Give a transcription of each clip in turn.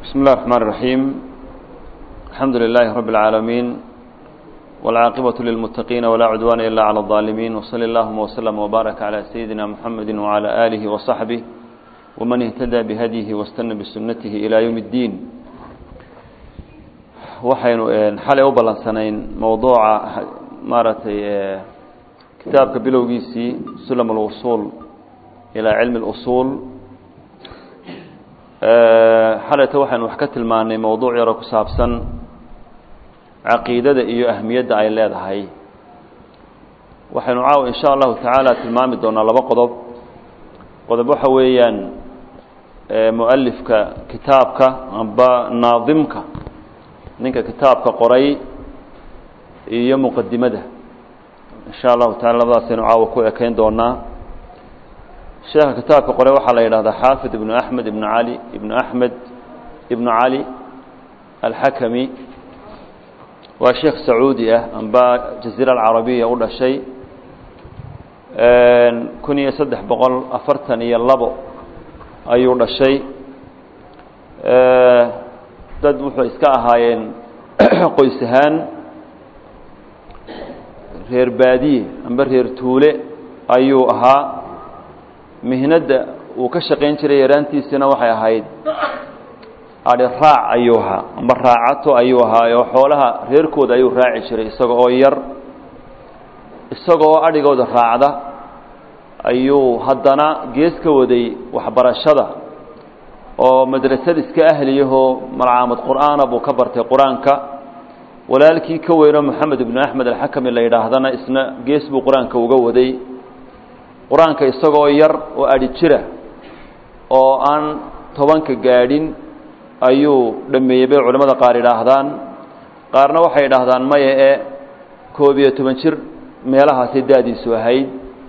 بسم الله الرحمن الرحيم الحمد لله رب العالمين والعاقبة للمتقين ولا عدوان إلا على الظالمين وصلى اللهم وسلم وبارك على سيدنا محمد وعلى آله وصحبه ومن اهتدى بهديه واستنى بسنته إلى يوم الدين waxaynu xalay u ballansanayn mowduuca maaragtay kitaabka bilowgiisii sulam اlusuul ilaa cilmi اlusuul xalayta waxaynu wax ka tilmaanay mowduuc yaro ku saabsan caqiidada iyo ahmiyadda ay leedahay waxaynu caawa in sha allahu tacaala tilmaami doonaa laba qodob qodob waxa weeyaan mualifka kitaabka amba naadimka ninka kitaabka qoray iyo muqadimada in sha allahu taala labadaasaynu caawa ku ekeyn doonaa sheekha kitaabka qoray waxaa la yidhahdaa xaafid ibnu axmed ibnu cali ibnu axmed ibnu cali alxakami waa sheekh sacuudi ah amba jaziira alcarabiya u dhashay kun iyo saddex boqol afartan iyo labo ayuu dhashay dad wuxuu iska ahaayeen qoys ahaan reer baadiye amba reer tuule ayuu ahaa mihnadda uu ka shaqayn jiray yaraantiisina waxay ahayd adhi raac ayuu ahaa amba raacato ayuu ahaa oo xoolaha reerkooda ayuu raaci jiray isaga oo yar isaga oo adhigooda raacda ayuu haddana gees ka waday waxbarashada oo madrasad iska ahliyahoo malcaamad qur'aana buu ka bartay qur-aanka walaalkii ka weyno moxamed ibnu axmed alxakami la yidhaahdana isna gees buu qur-aanka uga waday qur-aanka isagoo yar oo adhi jira oo aan tobanka gaadhin ayuu dhameeyey bay culimmada qaar yidhaahdaan qaarna waxay yidhaahdaan maya ee koob iyo toban jir meelahaasay da-diisu ahayd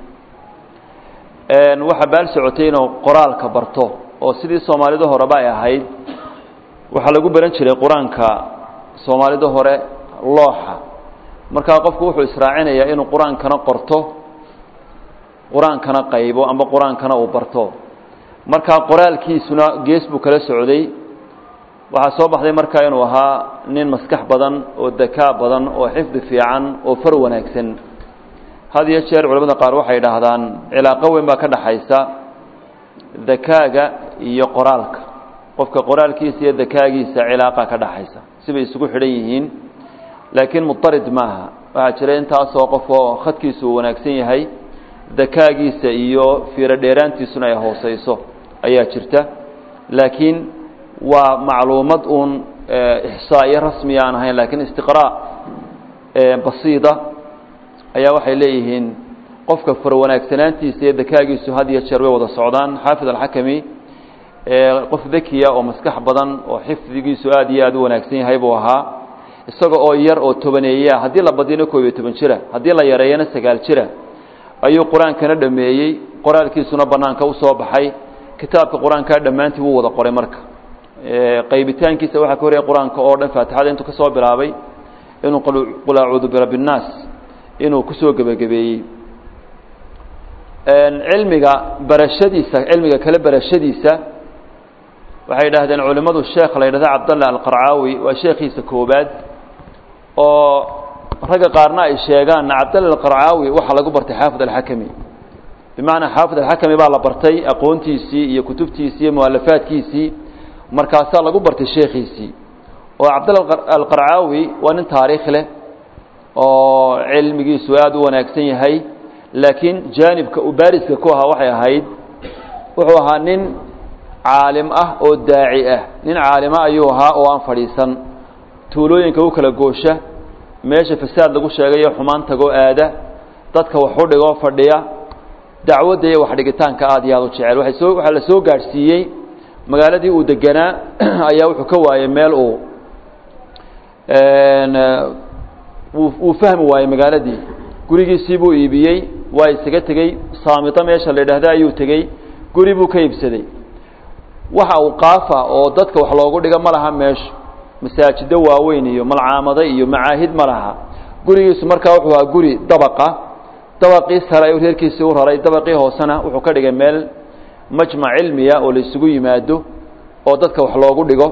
waxaa baal socotay inuu qoraalka barto oo sidii soomaalida horeba ay ahayd waxaa lagu baran jiray qur-aanka soomaalida hore looxa markaa qofku wuxuu israacinayaa inuu qur-aankana qorto qur-aankana qaybo amba qur-aankana uu barto markaa qoraalkiisuna gees buu kala socday waxaa soo baxday markaa inuu ahaa nin maskax badan oo dakaa badan oo xifdi fiican oo far wanaagsan had iyo jeer culamada qaar waxay idhaahdaan cilaaqo weyn baa ka dhaxaysa dakaaga iyo qoraalka qofka qoraalkiisa iyo dakaagiisa cilaaqa ka dhaxaysa sibay isugu xidhan yihiin laakiin mudarid maaha waxaa jira intaasoo qof oo khadkiisu uu wanaagsan yahay dakaagiisa iyo fiiro dheeraantiisuna ay hooseyso ayaa jirta laakiin waa macluumad uun ixsaa'iyo rasmiya aan ahayn lakiin istiqraa basiida ayaa waxay leeyihiin qofka farwanaagsanaantiisa iyo dakaagiisu had iyo jeer way wada socdaan xaafid alxakami qof dakiya oo maskax badan oo xifdigiisu aad iyo aad u wanaagsan yahay buu ahaa isaga oo yar oo tobaneeya haddii la badino koob iyo toban jira haddii la yareeyana sagaal jira ayuu qur-aankana dhameeyey qoraalkiisuna banaanka usoo baxay kitaabka qur-aankaa dhammaantii wuu wada qoray marka qaybitaankiisa waxaa ka horaya qur-aanka oo dhan faatixada intuu kasoo bilaabay inuu qul acuudu birabbi nnaas inuu kusoo gebagabeeyey cilmiga barashadiisa cilmiga kale barashadiisa waxay idhaahdeen culimmadu sheekh la yidhahda cabdallah alqarcaawi waa sheekhiisa koobaad oo ragga qaarna ay sheegaan cabdallah alqarcaawi waxaa lagu bartay xaafid alxakami bimacnaa xaafid alxakami baa la bartay aqoontiisii iyo kutubtiisii iyo mualafaadkiisii markaasaa lagu bartay sheekhiisii oo cabdallah alqarcaawi waa nin taariikh leh oo cilmigiisu aada u wanaagsan yahay laakiin jaanibka uu baariska ku ahaa waxay ahayd wuxuu ahaa nin caalim ah oo daaci ah nin caalima ayuu ahaa oo aan fadhiisan tuulooyinka u kala goosha meesha fasaad lagu sheegayo xumaan tagoo aada dadka wax u dhigoo fadhiya dacwadda iyo waxdhigitaanka aada iyo aada u jecel waay soo waxaa la soo gaadhsiiyey magaaladii uu deganaa ayaa wuxuu ka waayey meel uu uu fahmi waayey magaaladii gurigiisii buu iibiyey waa isaga tegey saamito meesha la yidhaahda ayuu tegey guri buu ka iibsaday waxa uu qaafa oo dadka wax loogu dhigo ma laha meeshu masaajido waaweyn iyo malcaamado iyo macaahid ma laha gurigiisu markaa wuxuu ahaa guri dabaqa dabaqii sare ayuu reerkiisii u raray dabaqii hoosena wuxuu ka dhigay meel majmac cilmiya oo la isugu yimaado oo dadka wax loogu dhigo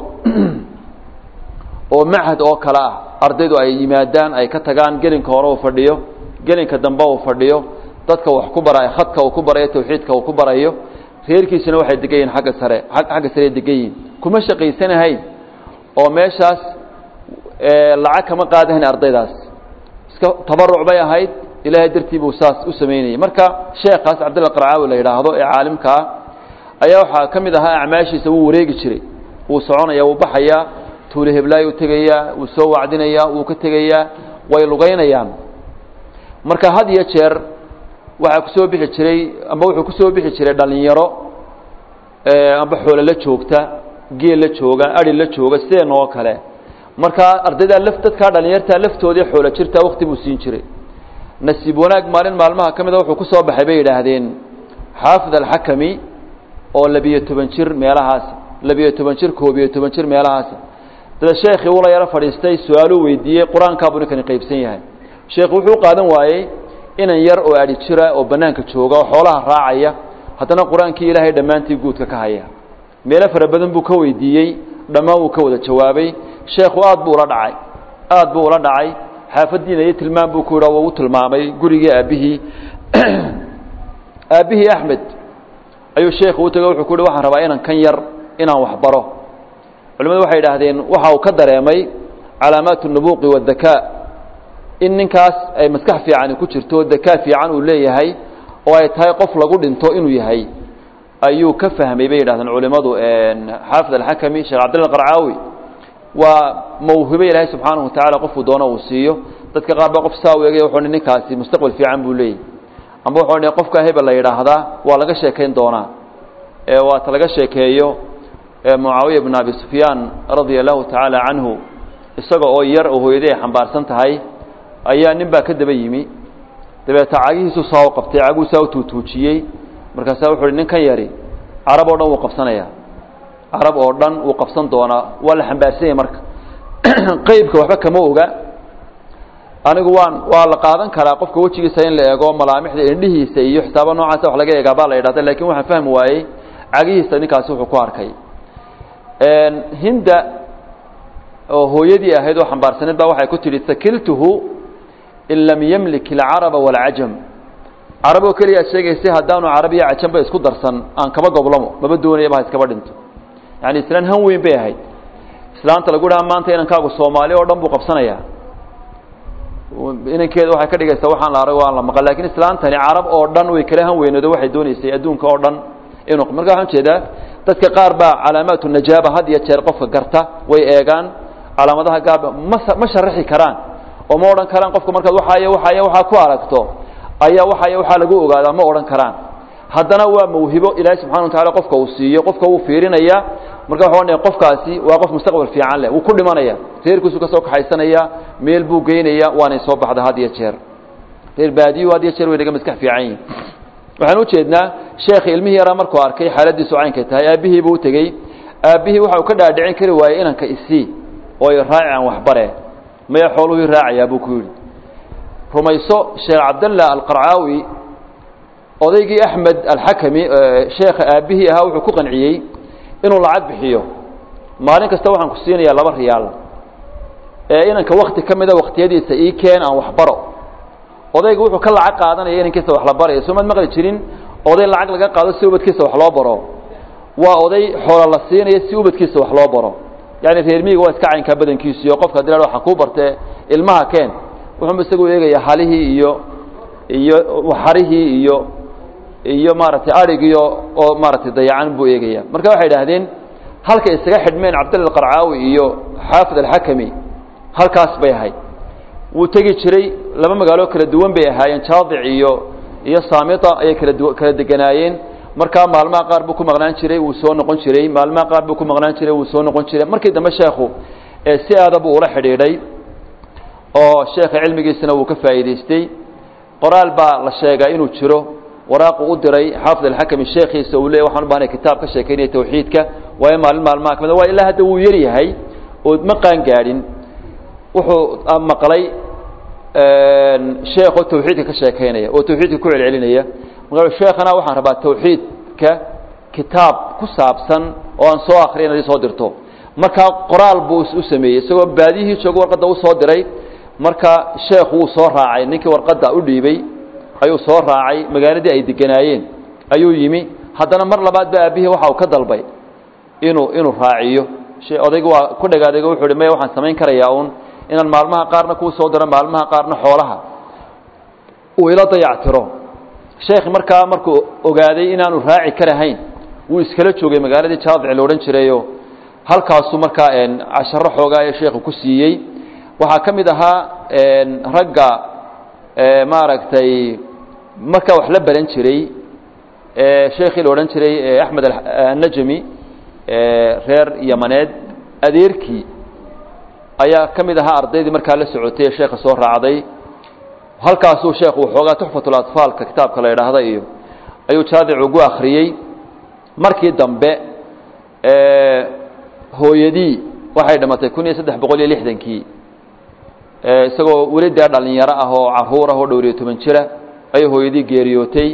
oo machad oo kale ah ardaydu ay yimaadaan ay ka tagaan gelinka hore uu fadhiyo gelinka dambe uu fadhiyo dadka wax ku barayo khadka uu ku barayo tawxiidka uu ku barayo reerkiisuna waxay degan yihin agga sare xagga sare degan yihin kuma shaqaysanahayn oo meeshaas lacag kama qaadahayn ardaydaas iska tabaruc bay ahayd ilaahay dartii buu saas u samaynayay marka sheekaas cabdilla qarcaawi la yidhaahdo ee caalimkaa ayaa waxaa ka mid ahaa acmaashiisa wuu wareegi jiray wuu soconaya wuu baxayaa tuule heblaay u tegayaa wuu soo wacdinayaa wuu ka tegayaa way lugaynayaan marka had iyo jeer waxaa kusoo bixi jiray amba wuxuu kusoo bixi jiray dhalinyaro amba xoole la joogta geel la jooga ari la jooga sideen oo kale markaa ardaydaa laf dadkaa dhalinyartaa laftoodii xoolo jirtaa wakti buu siin jiray nasiib wanaag maalin maalmaha ka mida wuxuu kusoo baxay bay yidhaahdeen xaafid alxakami oo labiyo toban jir meelahaas labiyo toban jir koobiyo toban jir meelahaas dada sheekhii ula yaro fadhiistay su-aaluu weydiiyey qur-aankaabuu ninkani qaybsan yahay sheekhu wuxuu qaadan waayey inan yar oo adhi jira oo bannaanka jooga oo xoolaha raacaya haddana qur-aankii ilaahay dhammaantii guudka ka haya meelo fara badan buu ka weydiiyey dhammaan wuu ka wada jawaabay sheekhu aad buu ula dhacay aad buu ula dhacay xaafaddiina iyo tilmaam buu ku yidha wuu u tilmaamay gurigii aabbihii aabbihii axmed ayuu sheekhu u tego wuxuu ku yidhi waxaan rabaa inan kan yar inaan wax baro culimadu waxay idhaahdeen waxa uu ka dareemay calaamaat الnubuqi wالdakaa in ninkaas ay maskax fiicani ku jirto dakaa fiican uu leeyahay oo ay tahay qof lagu dhinto inuu yahay ayuu ka fahmay bay yidhahdeen culimadu xaafid alxakami sheekh cabdilla qarcaawi waa mawhibo ilaahay subxaanahu watacala qofku doono uu siiyo dadka qaar baa qof saa u egay wuxuu ninkaasi mustaqbal fiican buu leeyahy amba wuxuu qofka hebel la yidhaahdaa waa laga sheekayn doonaa waata laga sheekeeyo mucaawiya bn abi sufyaan radia allahu tacaala canhu isaga oo yar oo hooyadii ay xambaarsan tahay ayaa nin baa ka daba yimi dabeeta cagihiisu saa u qabtay caguu saa u tuutuujiyey markaasaa wuxu uhi ninkan yari carab oo dhan wuu qabsanaya carab oo dhan wuu qabsan doonaa waa la xambaarsan yahay marka qeybka waxba kama oga anigu waan waa la qaadan karaa qofka wejigiisa in la eego malaamixda indhihiisa iyo xisaaba noocaasa wax laga eegaa baa la yidhahda lakin waxaan fahmi waayey cagihiisa ninkaasi wuxuu ku arkay hinda oo hooyadii ahayd oo xambaarsaneed baa waxay ku tidhi sakiltuhu in lam yamlik alcaraba waalcajam carab oo keliya ad sheegaysay haddaanu carab iyo cajamba isku darsan aan kaba goblamo maba doonayaba ha iskaba dhinto yani islaan han weyn bay ahayd islaanta lagu dhaha maanta inankaagu soomaali oo dhan buu qabsanayaa inankeeda waxay ka dhigaysaa waxaan la arag waan la maqan lakin islaantani carab oo dhan way kala han weynoodo waxay doonaysay adduunka oo dhan inuu marka waxaan ujeedaa dadka qaar baa calaamaat najaaba had iyo jeer qofka garta way eegaan calaamadaha gaarba ma ma sharaxi karaan oo ma odhan karaan qofka markaad waxaay waxaay waxaa ku aragto ayaa waxaay waxaa lagu ogaadaa ma odhan karaan haddana waa mawhibo ilaahay subxana wa tacala qofka uu siiyo qofka wuu fiirinaya marka waxa odhanaya qofkaasi waa qof mustaqbal fiican leh wuu ku dhimanaya reerkiisu ka soo kaxaysanaya meel buu geynaya waanay soo baxda had iyo jeer reer baadiyu had iyo jeer way naga maskax fiican yihin waxaan ujeednaa sheekhi ilmihii yaraa markuu arkay xaaladiisu caynkay tahay aabbihii buu utegey aabbihii waxa uu ka dhaadhicin kari waayey inanka isii oo raaci aan waxbare maya xooluhii raacayaa buu ku yidhi rumayso sheekh cabdallah alqarcaawi odaygii axmed alxakami sheekha aabbihii ahaa wuxuu ku qanciyey inuu lacag bixiyo maalin kasta waxaan ku siinayaa laba riyaal ee inanka wakti ka mida waktiyadiisa ii keen aan waxbaro odayga wuxuu ka lacag qaadanaya inankiisa wax la baraya soo maad maqli jirin oday lacag laga qaado si ubadkiisa wax loo baro waa oday xoola la siinaya si ubadkiisa wax loo baro yani reer miyiga waa iska caynkaa badankiisu iyo qofka hadii la waxa kuu bartee ilmaha keen wuxuunba isagu eegaya halihii iyo iyo xarihii iyo iyo maaragtay arigiyo oo maaragtay dayacan buu eegaya marka waxay idhaahdeen halkay isaga xidhmeen cabdalla alqarcaawi iyo xaafid alxakami halkaas bay ahayd wuu tegi jiray laba magaalo kala duwan bay ahaayeen jaadic iyo iyo saamita ayay kala du kala deganaayeen markaa maalmaha qaar buu ku maqnaan jiray wuu soo noqon jiray maalmaha qaar buu ku maqnaan jiray wuu soo noqon jiray markii dambe sheekhu si aada buu ula xidhiidhay oo sheekha cilmigiisana wuu ka faa'iidaystay qoraal baa la sheegaa inuu jiro waraaqu u diray xaafid alxakami sheekhiisa uu leey waxaan u bahnay kitaab ka sheekaynaya tawxiidka waayo maalin maalmaha kamid waa ilaa hadda wuu yar yahay oo ma qaan gaadhin wuxuu maqlay sheekoo tawxiidka ka sheekaynaya oo tawxiidka ku celcelinaya marka sheekhana waxaan rabaa tawxiidka kitaab ku saabsan oo aan soo akriya inaad isoo dirto markaa qoraal buu u sameeyey isagoo baadiyihii jooga warqadda u soo diray marka sheekhu wuu soo raacay ninkii warqadda u dhiibay ayuu soo raacay magaaladii ay deganaayeen ayuu yimi haddana mar labaad ba aabbihii waxa uu ka dalbay inuu inuu raaciyo odaygu waa ku dhagaadaygo wuxu uhi maya waxaan samayn karayaa uun inaan maalmaha qaarna kuu soo diro maalmaha qaarna xoolaha uu ila dayactiro sheekhi markaa markuu ogaaday inaanu raaci karahayn wuu iskala joogay magaaladii jaadic la odhan jirayo halkaasuu markaa casharo xoogaa ee sheekhu ku siiyey waxaa ka mid ahaa ragga maaragtay markaa wax la baran jiray sheekhii la odhan jiray axmed annajami reer yamaneed adeerkii ayaa ka mid ahaa ardaydii markaa la socotay ee sheekha soo raacday halkaasuu sheekhu waxoogaa tuxfatulaطfaalka kitaabka la idhaahda iyo ayuu jaadic ugu akhriyey markii dambe hooyadii waxay dhimatay kun iyo saddex boqol iyo lixdankii isagoo weli dee dhalinyaro ah oo caruur ah oo dhowriyo toban jira ayay hooyadii geeriyootay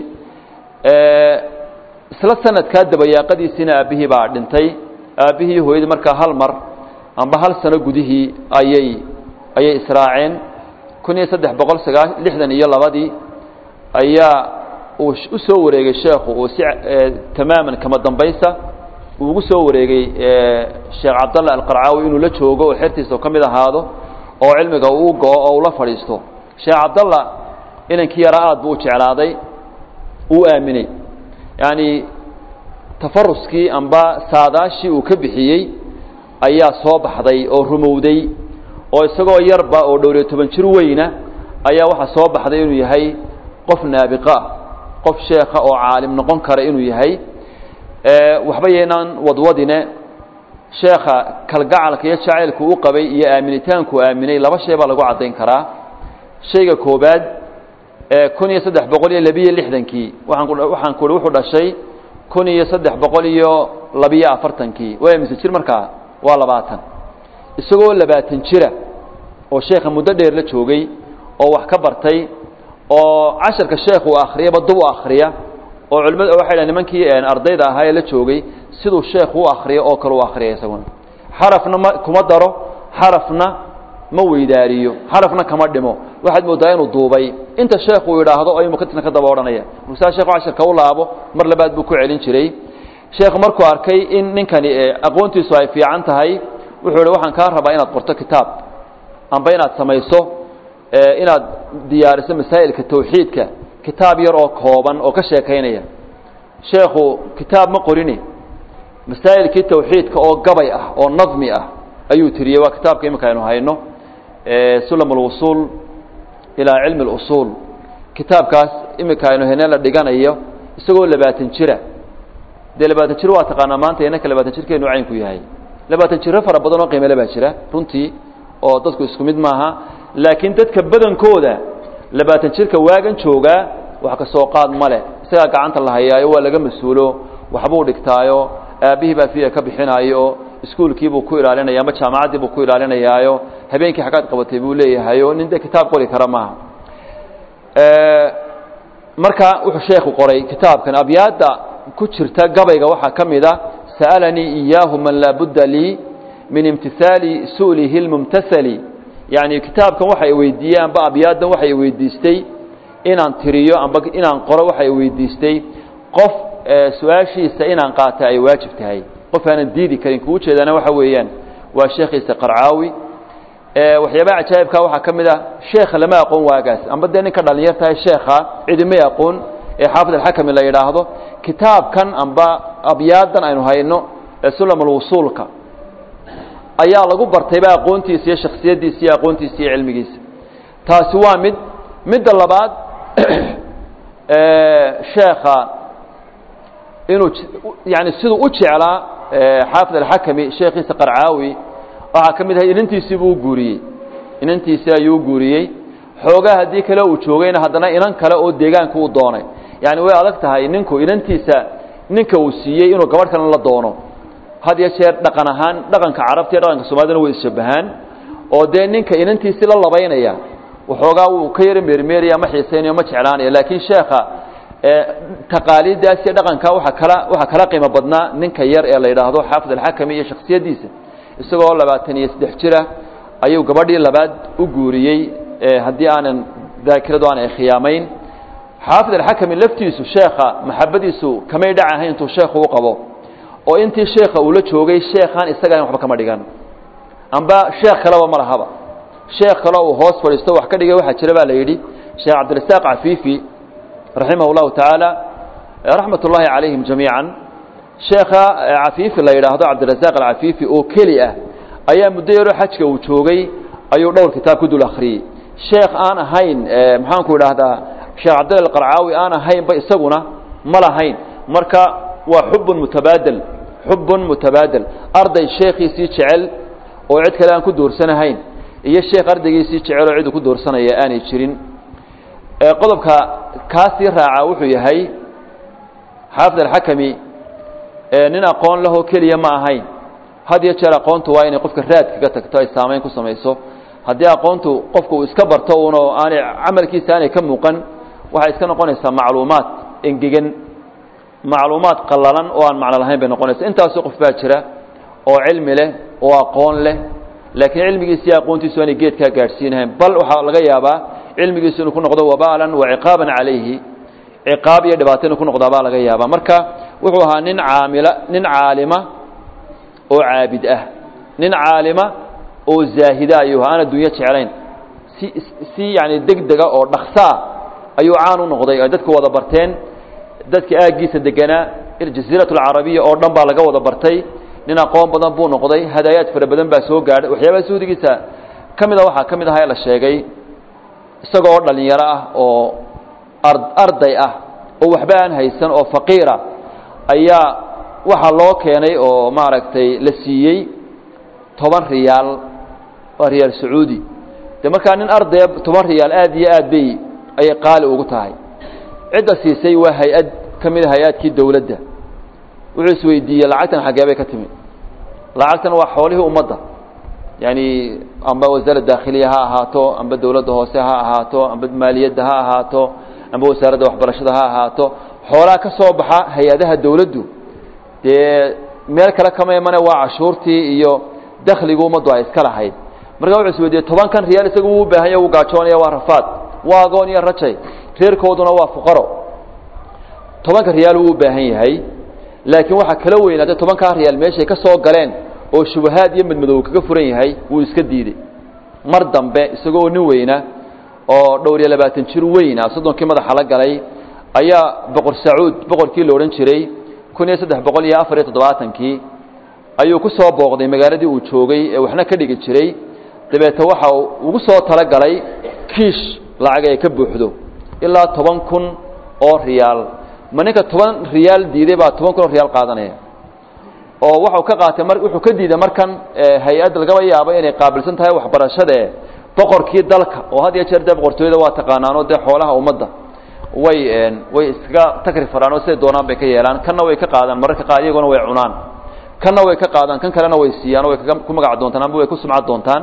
isla sanadkaa dabayaaqadiisiina aabbihii baa dhintay aabbihii iyo hooyadii markaa hal mar amba hal sano gudihii ayay ayay israaceen kun iyo saddex boqol sagaa lixdan iyo labadii ayaa uu u soo wareegay sheekhu uu si tamaaman kama dambaysa uu ugu soo wareegay sheekh cabdallah alqarcaawi inuu la joogo oo xertiisa ka mid ahaado oo cilmiga uu go-o oo ula fadhiisto sheekh cabdallah inankii yaraa aad buu u jeclaaday uu aaminay yacni tafaruskii amba saadaashii uu ka bixiyey ayaa soo baxday oo rumowday oo isagoo yarba oo dhowriyo toban jir weyna ayaa waxaa soo baxday inuu yahay qof naabiqa ah qof sheekha oo caalim noqon kara inuu yahay waxba yaynaan wadwadine sheekha kalgacalka iyo jacaylku u qabay iyo aaminitaanku aaminay laba shay baa lagu caddayn karaa shayga koobaad kun iyo saddex boqol iyo labiyo lixdankii waaan waxaan ku uhi wuxuu dhashay kun iyo saddex boqol iyo labiyo afartankii waa mise jir markaa waa labaatan isagoo labaatan jira oo sheekha muddo dheer la joogay oo wax ka bartay oo casharka sheekhu uu akhriyaba dub u akhriya oo culimadu waxay dhahen nimankii ardayda ahaa ee la joogay siduu sheekhu u akhriyo oo kale u akhriya isaguna xarafna ma kuma daro xarafna ma weydaariyo xarafna kama dhimo waxaad moodaa inuu duubay inta sheekhu uu idhaahdo ayuu mukatina ka daba odhanaya markaasaa sheekhu casharka u laabo mar labaad buu ku celin jiray sheekhu markuu arkay in ninkani aqoontiisu ay fiican tahay wuxuu ihi waxaan kaa rabaa inaad qorto kitaab amba inaad samayso inaad diyaariso masaa'ilka tawxiidka kitaab yar oo kooban oo ka sheekaynaya sheekhu kitaab ma qorini masaa'ilkii tawxiidka oo gabay ah oo nadmi ah ayuu tiriyey waa kitaabka iminka aynu hayno sulam alwusuul ilaa cilmi اlusuul kitaabkaas iminka aynu hayne la dhiganayo isagoo labaatan jira dee labaatan jir waa taqaanaa maanta inanka labaatan jirkeenu caynku yahay labaatan jiro fara badan oo qiimale baa jira runtii oo dadku isku mid maaha laakiin dadka badankooda labaatan jirka waagan joogaa wax ka soo qaad male isagaa gacanta la hayaayo waa laga mas-uulo waxbuu dhigtaayo aabbihii baa fiya ka bixinaayo iskuolkiibuu ku ilaalinaya ama jaamacaddii buu ku ilaalinayaayo habeenkii xaggaad qabatay buu leeyahayo nin dee kitaab qori kara maaha marka wuxuu sheekhu qoray kitaabkan abyaadda ku jirta gabayga waxaa ka mid a sa'alanii iyaahu man laa budda lii min imtihaali su'lihi lmumtasali yacni kitaabkan waxay weydiiyey amba abyaaddan waxay weydiistay inaan tiriyo amba inaan qoro waxay weydiistay qof su-aashiisa inaan qaata ay waajib tahay qof aanan diidi karin kuu jeedana waxa weeyaan waa sheekhiisa qarcaawi waxyaabaha cajaa'ibka waxaa ka mid a sheekha lama aqoon waagaas amba dee ninka dhalinyar tahay sheekha cidimay aqoon ee xaafid alxakami la yidhaahdo kitaabkan amba abyaadan aynu hayno ee sulam alwusuulka ayaa lagu bartayba aqoontiisa iyo shaksiyaddiisa iyo aqoontiisa iyo cilmigiisa taasi waa mid midda labaad sheekha inuu yani siduu u jeclaa xaafid alxakami sheekhiisa qarcaawi waxaa ka mid ahay inantiisii buu u guuriyey inantiisii ayuu u guuriyey xoogaa haddii kale uu joogayna haddana inan kale oo deegaanka u doonay yani way adag tahay ninku inantiisa ninka uu siiyey inuu gabadh kalena la doono had iyo jeer dhaqan ahaan dhaqanka carabta iyo dhaqanka soomaalidana way isshabahaan oo dee ninka inantiisii la labaynaya waxoogaa wuu ka yaro meermeeraya ma xiisaynayo ma jeclaanayo laakiin sheekha taqaaliiddaas iyo dhaqanka waa kala waxaa kala qiimo badnaa ninka yar ee la yidhaahdo xaafid alxakami iyo shaksiyaddiisa isagoo labaatan iyo saddex jira ayuu gabadhii labaad u guuriyey haddii aanan daakiradu aanay khiyaamayn xaafid alxakami laftiisu sheekha maxabadiisu kamay dhac ahayn intuu sheekhu u qabo oo intii sheekha uu la joogay sheekhaan isagaan waxba kama dhigan amba sheekh kaleba ma lahaba sheekh kale uu hoos fadhiisto wax ka dhigay waxaa jira baa la yidhi sheekh cabdirasaaq cafiifi raximah اllahu tacaala raxmat ullaahi calayhim jamiica sheekha cafiifi la yidhaahdo cabdirasaaq alcafiifi oo keli ah ayaa muddo yaroo xajka uu joogay ayuu dhowr kitaab ku dul akhriyey sheekh aan ahayn maxaanku idhaahdaa sheekh cabdilla alqarcaawi aan ahaynba isaguna ma lahayn marka waa xubun mutabaadel xubun mutabaadel arday sheekhiisii jecel oo cid kale aan ku doorsanahayn iyo sheekh ardaygiisii jecel oo cidu ku doorsanaya aanay jirin qodobka kaasii raaca wuxuu yahay xaafid alxakami nin aqoon lahoo keliya ma ahayn had iyo jeer aqoontu waa inay qofka raad kaga tagto ay saamayn ku samayso haddii aqoontu qofku uu iska barto uno aanay camalkiisa aanay ka muuqan waxay iska noqonaysaa macluumaad engegan macluumaad qallalan oo aan macno lahayn bay noqonaysa intaasoo qof baa jira oo cilmi leh oo aqoon leh laakiin cilmigiisa iyo aqoontiisu aanay geedkaa gaadhsiinahayn bal waxaa laga yaabaa cilmigiisu inuu ku noqdo wabaalan wa ciqaaban calayhi ciqaab iyo dhibaato inuu ku noqdaa baa laga yaabaa marka wuxuu ahaa nin caamila nin caalima oo caabid ah nin caalima oo zaahida ayuu aan adduunyo jeclayn si si yani degdega oo dhaksaa ayuu caan u noqday ay dadku wada barteen dadka aaggiisa deganaa jasiirat alcarabiya oo dhan baa laga wada bartay nin aqoon badan buu noqday hadaayaad fara badan baa soo gaadhay waxyaabaha suudigiisa ka mida waxaa ka mid aha ee la sheegay isagoo oo dhalinyaro ah oo arday ah oo waxba aan haysan oo faqiira ayaa waxaa loo keenay oo maaragtay la siiyey toban riyaal waa riyaal sacuudi de markaa nin ardaya toban riyaal aad iyo aad bay ayay qaali ugu tahay cidda siisay waa hay-ad ka mid a hay-adkii dowladda wuxuu isweydiiyey lacagtan xaggee bay ka timi lacagtan waa xoolihii ummadda yani amba wasaaradda daakhiliya ha ahaato amba dowladda hoose ha ahaato amba maaliyadda ha ahaato amba wasaaradda waxbarashada ha ahaato xoolaha ka soo baxa hay-adaha dowladdu dee meel kale kama imane waa cashuurtii iyo dakhligu ummaddu ay iska lahayd marka wuxuu isweydiiyey tobankan riyaal isagu wuu baahanya wuu gaajoonaya waa rafaad waa agoon iyo rajay reerkooduna waa fuqaro tobanka riyaal wuu u baahan yahay laakiin waxaa kala weynaatay tobankaa riyaal meeshay ka soo galeen oo shubahaad iyo madmadow kaga furan yahay wuu iska diidey mar dambe isagoo nin weyna oo dhowr iyo labaatan jir weyna soddonkii madaxa la galay ayaa boqor sacuud boqorkii la odhan jiray kun iyo saddex boqol iyo afar iyo toddobaatankii ayuu ku soo booqday magaaladii uu joogay ee waxna ka dhigi jiray dabeete waxa ugu soo talagalay kiish lacag ay ka buuxdo ilaa toban kun oo riyaal ma ninka toban riyaal diiday baa toban kun oo riyaal qaadanaya oo waxau ka qaatay mar wuxuu ka diiday markan hay-add lagaba yaabo inay qaabilsan tahay waxbarashadae boqorkii dalka oo had iyo jeer dee boqortooyada waa taqaanaanoo dee xoolaha ummadda way way iskaga takri faraan oo siday doonaan bay ka yeelaan kanna way ka qaadaan mararka qaar iyaguna way cunaan kanna way ka qaadaan kan kalena way siiyaan o way kaga ku magac doontaan amba way ku sumcad doontaan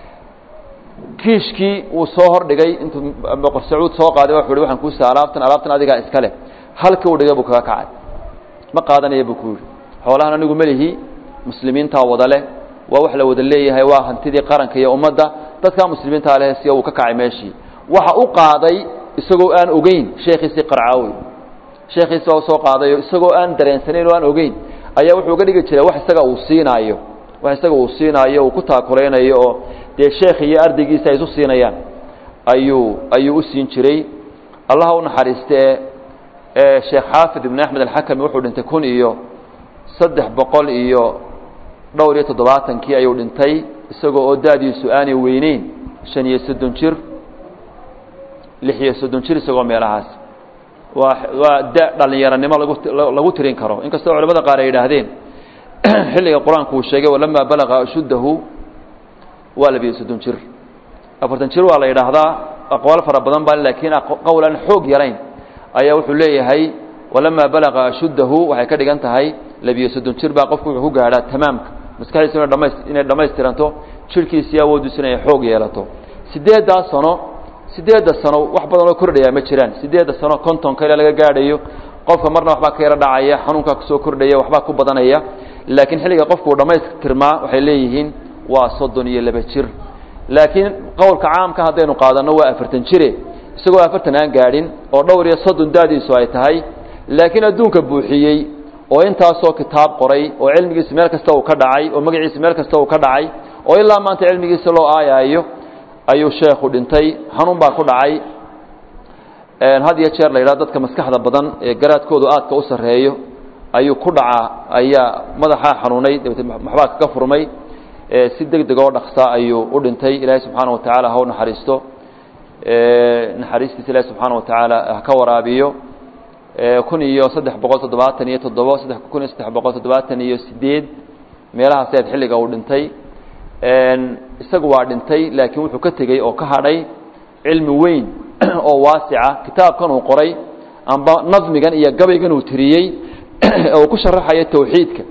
kiishkii wuu soo hordhigay intuu boqor sacuud soo qaaday wuxu uhi waxaan kuusa alaabtan alaabtan adigaa iska leh halkii uu dhigay buu kaga kacay ma qaadanaya buu ku yidhi xoolahan anigu melihi muslimiintaa wada leh waa wax la wada leeyahay waa hantidii qaranka iyo ummadda dadkaa muslimiintaa leh si uu ka kacay meeshii waxa u qaaday isagoo aan ogeyn sheekhiisii qarcaawi sheekhiisi baa usoo qaadayo isagoo aan dareensanayn oo aan ogeyn ayaa wuxuu uga dhigi jiray wax isaga uu siinaayo wax isaga uu siinaayo uu ku taakulaynayo oo dee sheekh iyo ardaygiisa ay isu siinayaan ayuu ayuu u siin jiray allaha u naxariiste ee sheekh xaafid ibn axmed alxakami wuxuu dhintay kun iyo saddex boqol iyo dhowr iyo toddobaatankii ayuu dhintay isagoo oo da-diisu aanay weyneyn shan iyo soddon jir lix iyo soddon jir isagoo meelahaas waa waa da dhalinyaranimo lagu lagu tirin karo inkastoo culamada qaar ay yidhaahdeen xilliga qur-aanku uu sheegay walamaa balaga ashuddahu waa labiyo soddon jir afartan jir waa la yidhaahdaa aqwaal fara badan baa laakiin qowl aan xoog yarayn ayaa wuxuu leeyahay walamaa balaga ashuddahu waxay ka dhigan tahay labiyo soddon jir baa qofku wuxuu ku gaadhaa tamaamka maskaxdiisu inay dhamaystiranto jirhkiisii awoodiisu inay xoog yeelato sideeddaa sano sideedda sano wax badan oo kordhayaa ma jiraan sideedda sano kontonka ilaa laga gaadhayo qofka marna waxbaa ka yaro dhacaya xanuunkaa kusoo kordhaya waxbaa ku badanaya laakiin xilliga qofku uu dhammaystirmaa waxay leeyihiin waa soddon iyo laba jir laakiin qowlka caamka haddaynu qaadanno waa afartan jire isagoo afartan aan gaadhin oo dhowr iyo soddon daadiisu ay tahay laakiin adduunka buuxiyey oo intaasoo kitaab qoray oo cilmigiisa meel kasta uu ka dhacay oo magaciisa meel kasta uu ka dhacay oo ilaa maanta cilmigiisa loo aayaayo ayuu sheekhu dhintay xanuun baa ku dhacay had iyo jeer la yidhaha dadka maskaxda badan ee garaadkoodu aadka u sarreeyo ayuu ku dhacaa ayaa madaxaa xanuunay dabeete waxbaa kaga furmay si deg deg oo dhaksa ayuu u dhintay ilaahay subxaana wa tacaala ha u naxariisto naxariistiisa ilaahi subxaana wa tacaala ha ka waraabiyo kun iyo saddex boqol toddobaatan iyo toddobo saddex kun iyo saddex boqol toddobaatan iyo sideed meelahaas eed xilliga uu dhintay isagu waa dhintay laakiin wuxuu ka tegey oo ka hadhay cilmi weyn oo waasica kitaabkan uu qoray amba nadmigan iyo gabaygan uu tiriyey oo ku sharaxayo tawxiidka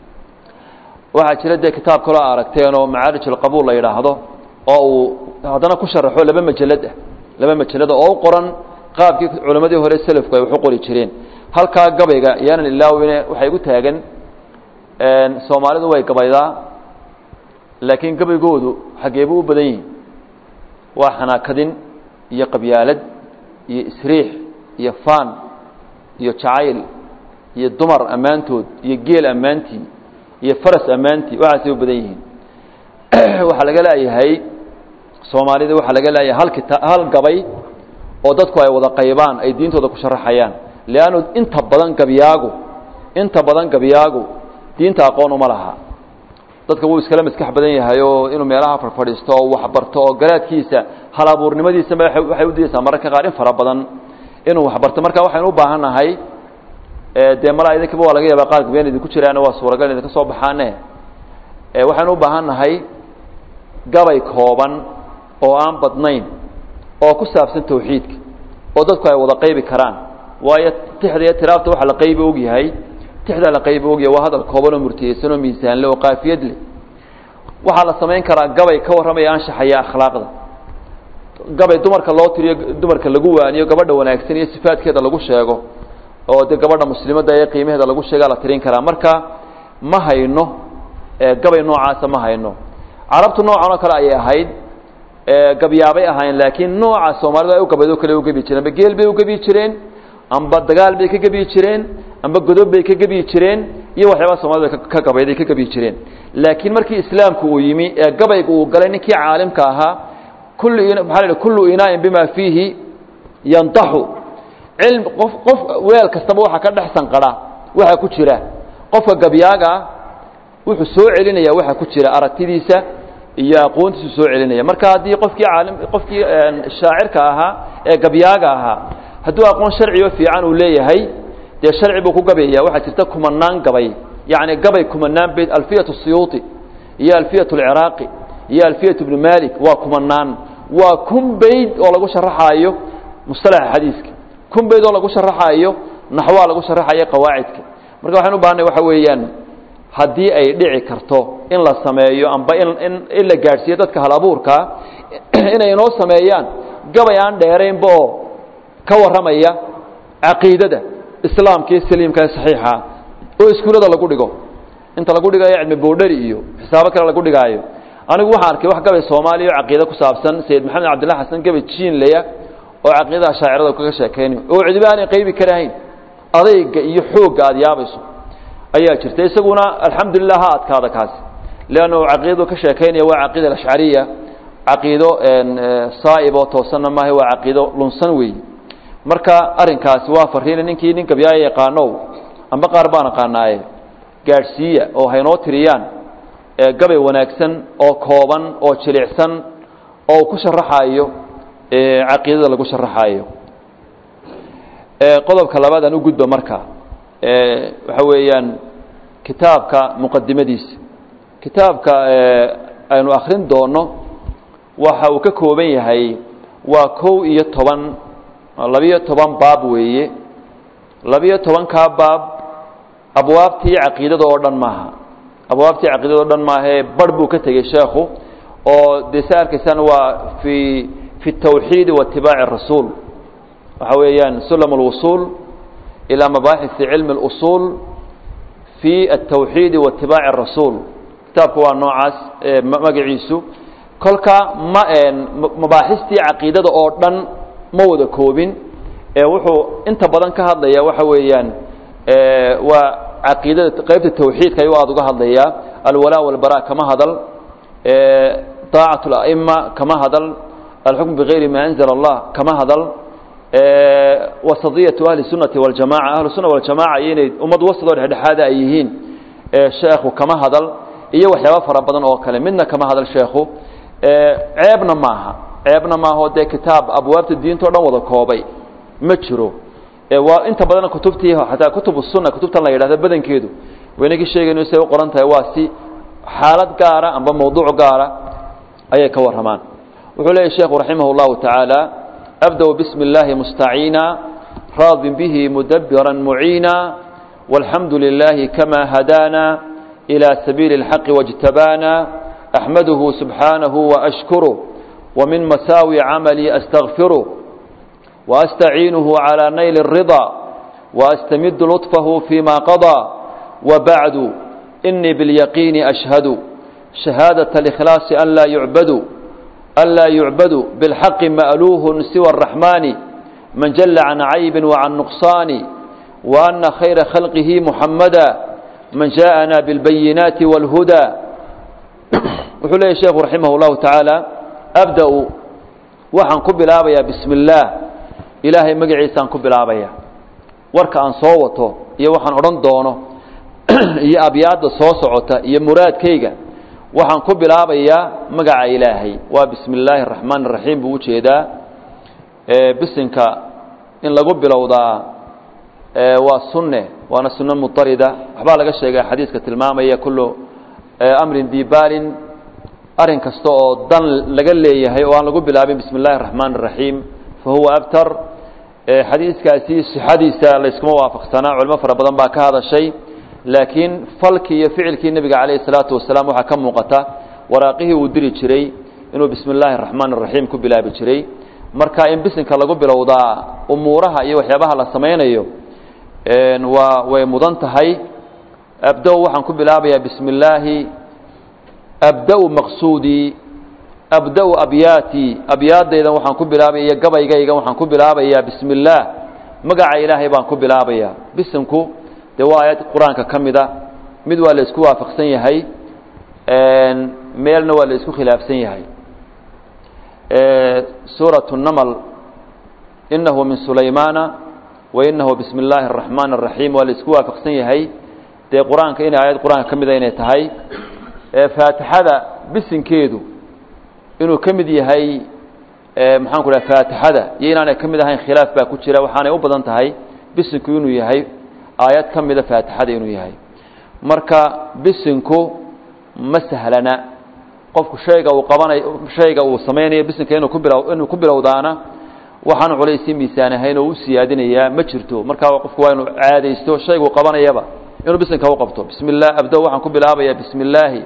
waxaa jira dee kitaab kaloo aragteen oo macaarij alqabuul la yidhaahdo oo uu haddana ku sharaxo laba majalad ah laba majalada oo u qoran qaabkii culammadii hore selafku ay wax u qori jireen halkaa gabayga yaanan ilaawine waxay gu taagan soomaalidu way gabaydaa laakiin gabaygoodu xaggeebuu u badan yihin waa xanaakadin iyo qabyaalad iyo isriix iyo faan iyo jacayl iyo dumar ammaantood iyo geel ammaantii iyo faras ammaantii waxaasay u badan yihiin waxaa laga leeyahay soomaalida waxaa laga leeyahay hal kita hal gabay oo dadku ay wada qaybaan ay diintooda ku sharaxayaan leannu inta badan gabyaagu inta badan gabyaagu diinta aqoon uma laha dadka wuu iskala maskax badan yahay oo inuu meelaha farfadhiisto oo waxbarto oo garaadkiisa hal abuurnimadiisaba waxay u diyeysaa mararka qaar in fara badan inuu waxbarto marka waxaynu u baahan nahay dee malaa idinkiba waa laga yaabaa qaar gabyaan idinku jiraana waa suuragal idinka soo baxaane waxaynu u baahan nahay gabay kooban oo aan badnayn oo ku saabsan tawxiidka oo dadku ay wada qaybi karaan waayo tixda iyo tiraabta waxa la qaybi og yahay tixda la qaybi ogyahay waa hadal kooban oo murtiyeysan oo miisaanle oo qaafiyad leh waxaa la samayn karaa gabay ka warramaya anshaxaya akhlaaqda gabay dumarka loo tiriyo dumarka lagu waaniyo gabadha wanaagsan iyo sifaadkeeda lagu sheego oo dee gabadha muslimadda ee qiimaheeda lagu sheegaa la tirin karaa marka ma hayno gabay noocaasa ma hayno carabtu noocan oo kale ayay ahayd gabyaabay ahaayeen laakiin nooca soomaalidu ay u gabaydo kale u gebi jireen amba geel bay u gebi jireen amba dagaal bay ka gebi jireen amba godob bay ka gebi jireen iyo waxyaabaha soomaalida ka gabayday ka gebi jireen laakiin markii islaamku uu yimi ee gabayga uu galay ninkii caalimka ahaa kullu maxaa la kullu inaa'in bima fiihi yantaxu cilm qof qof weel kastaba waxa ka dhex sanqadha waxa ku jira qofka gabyaaga wuxuu soo celinaya waxa ku jira aragtidiisa iyo aqoontiisu soo celinaya marka haddii qofkii caalim qofkii shaacirka ahaa ee gabyaaga ahaa hadduu aqoon sharciyo fiican uu leeyahay dee sharci buu ku gabayaya waxaa jirta kumanaan gabay yacni gabay kumanaan bayd alfiyat siyuuti iyo alfiyat alciraaqi iyo alfiyat ibnu malik waa kumanaan waa kun bayd oo lagu sharaxaayo mustalaxa xadiiska kun bayd oo lagu sharaxaayo naxwaa lagu sharaxayo qawaacidka marka waxaan u bahanay waxa weeyaan haddii ay dhici karto in la sameeyo amba in in in la gaadhsiiyo dadka hal abuurkaa inay inoo sameeyaan gabay aan dheeraynba oo ka warramaya caqiidada islaamka iyo saliimka ee saxiixa oo iskuullada lagu dhigo inta lagu dhigayo cilmi boodhari iyo xisaabo kale lagu dhigaayo anigu waxaan arkay wax gabay soomaaliya oo caqiide ku saabsan sayid maxamed cabdillah xasan gabay jiinleya oo caqiidaha shaacirada kaga sheekaynayo oo cidiba aanay qaybi karahayn adayga iyo xoogga aada yaabayso ayaa jirta isaguna alxamdulilah ha adkaada kaasi leannu caqiidadu ka sheekaynaya waa caqiida alashcariya caqiido saa'ib oo toosanna maaha waa caqiido lunsan weeye marka arrinkaasi waa fariina ninkii nin gabyaaya yaqaanow amba qaar baan aqaanaaye gaadhsiiya oo haynoo tiriyaan gabay wanaagsan oo kooban oo jilicsan oo ku sharaxaayo caqiidada lagu sharaxaayo qodobka labaad aan u gudba marka waxa weeyaan kitaabka muqadimadiisa kitaabka aynu akrin doono waxa uu ka kooban yahay waa kow iyo toban labiyo toban baab weeye labiyo tobankaa baab abwaabtii caqiidada oo dhan maaha abwaabtii caqiidada o dhan maahae barh buu ka tegey sheekhu oo dee sa arkaysaan waa fii fi التawxiidi waاتibaaci الrasuul waxa weeyaan sulam اlwusuul ilaa mabaaxisi cilmi اlusuul fi الtawxiidi waاتibaaci الrasuul kitaabku waa noocaas magaciisu kolka ma mabaaxistii caqiidada oo dhan ma wada koobin ee wuxuu inta badan ka hadlaya waxa weeyaan waa caqiidada qaybta tawxiidka ayuu aada uga hadlayaa alwalaa walbara kama hadal طaacaة اla'ima kama hadal alxukm bigayri ma anzla اllah kama hadal wasadiyaةu ahli الsunati wاljamaca ahlu suna waljamaca iyo inay ummad wasadoo dhexdhexaada ay yihiin sheekhu kama hadal iyo waxyaaba fara badan oo kale midna kama hadal sheekhu ceebna maaha ceebna maaho dee kitaab abwaabta diinta o dhan wada koobay ma jiro waa inta badan kutubtii xataa kutub الsuna kutubtan la yidhahdo badankeedu waynagii sheegayno siay u qoran tahay waa si xaalad gaara amba mawduuc gaara ayay ka warramaan wuxuu leeyahy sheekhu raximah اllahu tacaala abda bsmi اllahi mustaciina raadin bihi mudabira muciina walxamdu lilahi kama hadaana ilى sabiili اlxaqi wاjtabaana axmaduhu subxaanahu waashkuruh وmin masaawi camalii astagfiruh وأstaciinuhu عalى nayl الرضا وأstamid لطفه فيma qضى وبعd إنii باليقين أشhهd شhaهاadة الإkخلاaص أn laa يعbd أn laa يuعbad بالحق مألوه سوى الرحمن من جل عن عyب وعن نقصان وأن خyر خلقه محمدا من جاءنا بالبيناaت والهدى wuxuu leeyay sheekhu رaحimه الlahu taعaalى أbdأ waxaan ku bilaabayaa bsم الlah ilaahay magaciisaan ku bilaabaya warka aan soo wato iyo waxaan odhan doono iyo abyaadda soo socota iyo muraadkayga waxaan ku bilaabayaa magaca ilaahay waa bismi illaahi araxmaan araxiim buu ujeedaa bisinka in lagu bilowdaa waa sunne waana sunno mutarida waxbaa laga sheegay xadiiska tilmaamaya kullu amrin dibaalin arrin kasta oo dan laga leeyahay oo aan lagu bilaabin bismi اllahi الraxmaan الraxiim fahuwa abtar xadiiskaasi sixadiisa layskuma waafaqsanaa culimo fara badan baa ka hadashay laakiin falkii iyo ficilkii nebiga calayh الsalaatu wasalaam waxaa ka muuqata waraaqihii uu diri jiray inuu bismi اllahi الraxmaan الraxiim ku bilaabi jiray marka in bisinka lagu bilowdaa umuuraha iyo waxyaabaha la samaynayo waa way mudan tahay abda waxaan ku bilaabayaa bismi اllaahi abda-u maqsuudii abda-u abyaatii abyaadaydan waxaan ku bilaabaya iyo gabaygaygan waxaan ku bilaabayaa bismi اllaah magaca ilaahay baan ku bilaabayaa bisimku dee waa aayad qur-aanka ka mida mid waa la isku waafaqsan yahay meelna waa la isku khilaafsan yahay suuraة الnml inahu min sulaymaana wa inahu bismi اllaahi الraxmaan الraxiim waa la isku waafaqsan yahay dee qur-aanka inay aayad qur-aanka ka mida inay tahay faatixada bisinkeedu inuu ka mid yahay maxaan ku dhaha faatixada iyo inaanay ka mid ahayn khilaaf baa ku jira waxaanay u badan tahay bisinku inuu yahay aayad ka mida faatixada inuu yahay marka bisinku ma sahlana qofku shayga uu qabanayo shayga uu samaynayo bisinka inuu ku bilow inuu ku bilowdaana waxaan culaysii miisaan ahayn oo u siyaadinayaa ma jirto marka qofku waa inuu caadaysto shayguu qabanayaba inuu bisinka u qabto bismi llah abdo waxaan ku bilaabayaa bismi illaahi